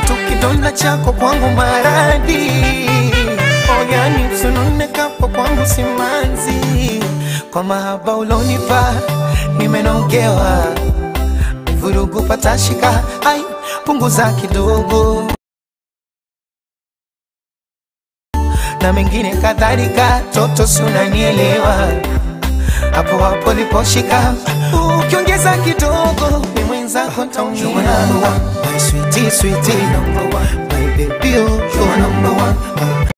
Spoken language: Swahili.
tu kidonda chako kwangu maradhi oyani usununekapo kwangu simanzi kwa mahaba ulonipa nimenogewa vurugu patashika ai punguza kidogo na mengine kadhalika toto sunanielewa hapo hapo liposhika ukiongeza kidogo ni mwenzako taumia my sweetie, sweetie, my baby, oh, you're number one.